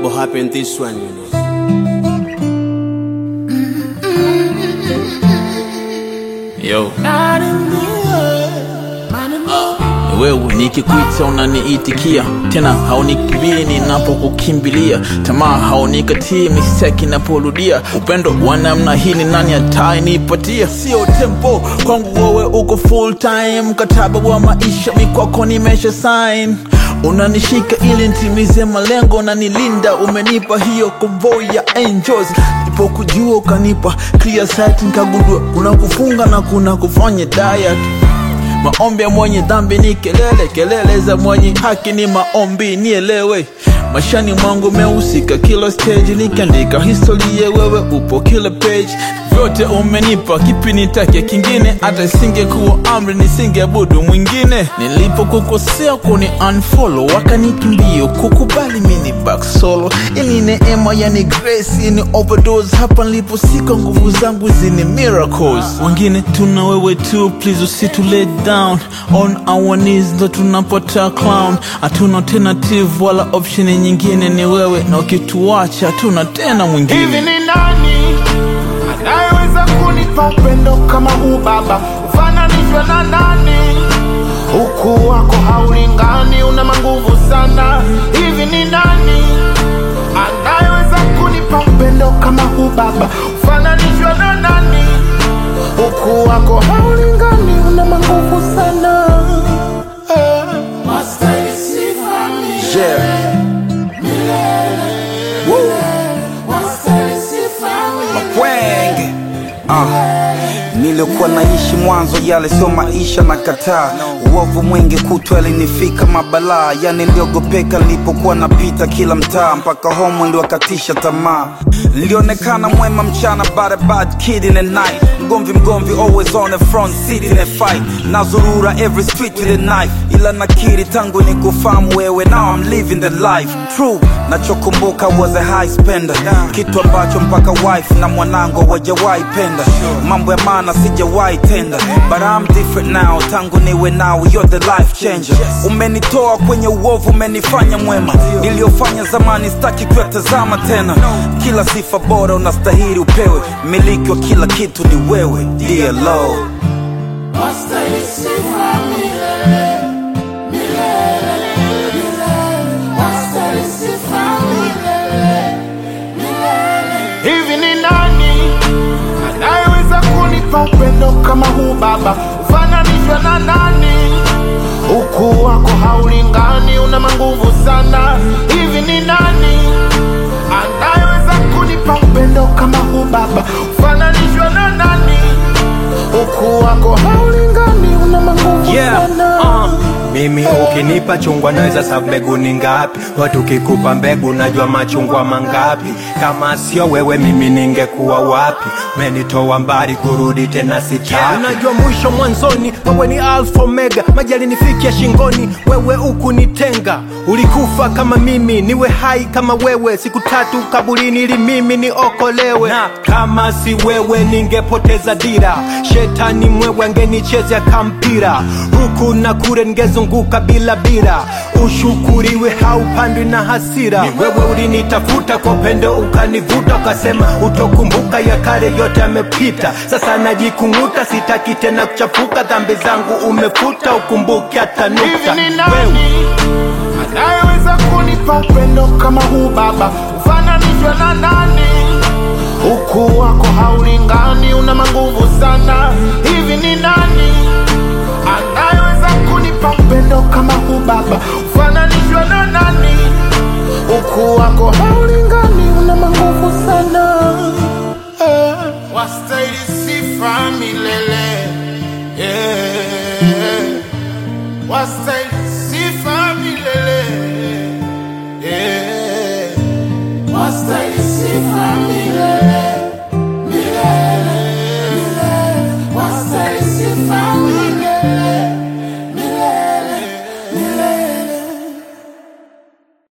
collabo happened this one, you know. Yo. Wewe nikikuita unaniitikia tena, haunikimbili ninapokukimbilia, tamaa haunikatii mistake inaporudia. Upendo wa namna hii ni nani atanipatia? Sio tempo kwangu, wewe uko full time, mkataba wa maisha mikwako nimesha sign unanishika ili nitimize malengo, unanilinda, umenipa hiyo convoy ya angels. Nilipokujua ukanipa clear sight, nikagundua kuna kufunga na kuna kufanya diet. Maombi ya mwenye dhambi ni kelele, kelele za mwenye haki ni maombi. Nielewe maishani mwangu mehusika kila stage, nikiandika historia, wewe upo kila page. Vyote umenipa, kipi nitake kingine? Hata isingekuwa amri nisingeabudu mwingine. Nilipokukosea kuni unfollow, wakanikimbia kukubali mini back solo. Ili neema yani grace, ni overdose. Hapa niliposika nguvu zangu zini miracles. Wengine tuna wewe tu, please usitu let down. On our knees ndo tunapata clown. Hatuna alternative wala option nyingine, ni wewe na ukituacha hatuna tena Hivi mwingine. ni nani anayeweza kunipa upendo kama huu baba? Ufananishwe na nani? Ukuu wako haulingani, una manguvu sana. Hivi ni nani anayeweza kunipa upendo kama huu baba? Ufananishwe na nani? Ukuu wako haulingani, una manguvu sana. Eh. Yeah. Mapwenge ah. Nilikuwa naishi mwanzo, yale sio maisha na kataa. Uovu mwingi kutwa alinifika mabalaa, yani niliogopeka nilipokuwa napita kila mtaa, mpaka homo niliwakatisha tamaa. Nilionekana mwema mchana, but a bad kid in the night. Mgomvi mgomvi, always on the front seat in a fight. Nazurura every street with a knife, ila nakiri tangu nikufahamu wewe, now I'm living the life true. Nachokumbuka was a high spender, kitu ambacho mpaka wife na mwanangu hawajawahi penda. Mambo ya maana sijawahi tenda, but I'm different now. Tangu niwe nawe, you're the life changer. Umenitoa kwenye uovu, umenifanya mwema. Niliyofanya zamani sitaki kuyatazama tena. Kila sifa bora unastahili upewe, miliki wa kila kitu ni wewe, dear Lord. Hivi ni nani anayeweza kunipa upendo kama huu baba? Ufananishwe na nani? Ukuu wako haulingani, una manguvu sana. Hivi ni nani anayeweza kunipa upendo kama huu baba? Ufananishwe na nani? Ukuu wako haulingani, una manguvu Yeah, sana. uh, mimi ukinipa chungwa naweza sabu mbegu ni ngapi? Watu kikupa mbegu najua machungwa mangapi? Kama sio wewe mimi ningekuwa wapi? Menitoa mbali kurudi tena sitaki. Unajua mwisho mwanzoni, wewe ni alfa omega, majali nifikia shingoni, wewe ukunitenga. Ulikufa kama mimi, niwe hai kama wewe, siku tatu kaburini ili mimi niokolewe. Na kama si wewe ningepoteza dira, shetani mwewe angenichezea kampira, huku na kule ningezunguka bila bira. Ushukuriwe haupandwi na hasira. Ni wewe ulinitafuta kwa upendo ukanivuta, ukasema utokumbuka ya kale yote yamepita. Sasa najikung'uta, sitaki tena kuchafuka, dhambi zangu umefuta, ukumbuke hata Hivi nukta. ni Wewe nani anayeweza kunipa upendo kama huu baba? Ufananishwe na nani? Ukuu wako haulingani, una manguvu sana. Hivi ni nani anayeweza kunipa upendo kama huu baba? Ufananishwe na nani? Ukuu wako haulingani, una manguvu sana. Eh. Wastahili sifa milele yeah. Wastahili sifa milele yeah. Wastahili sifa